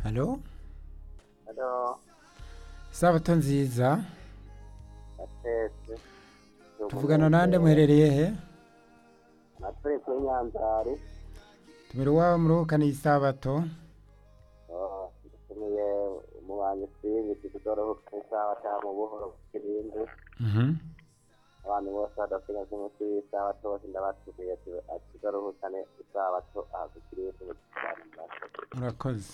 halo hano isabato nziza atetse tuvugana nande muherereye he atari kuri nyanzari tubere iwabo muruhukane isabato dutumiye umubanyi simbi tudoruhuka isaha cyangwa mu buhoro bw'ibindi abantu bose badasiga z'umuti w'isaha bose ndabatumiye ati tudoruhukane isaha bato ahagukiriye tuba murakoze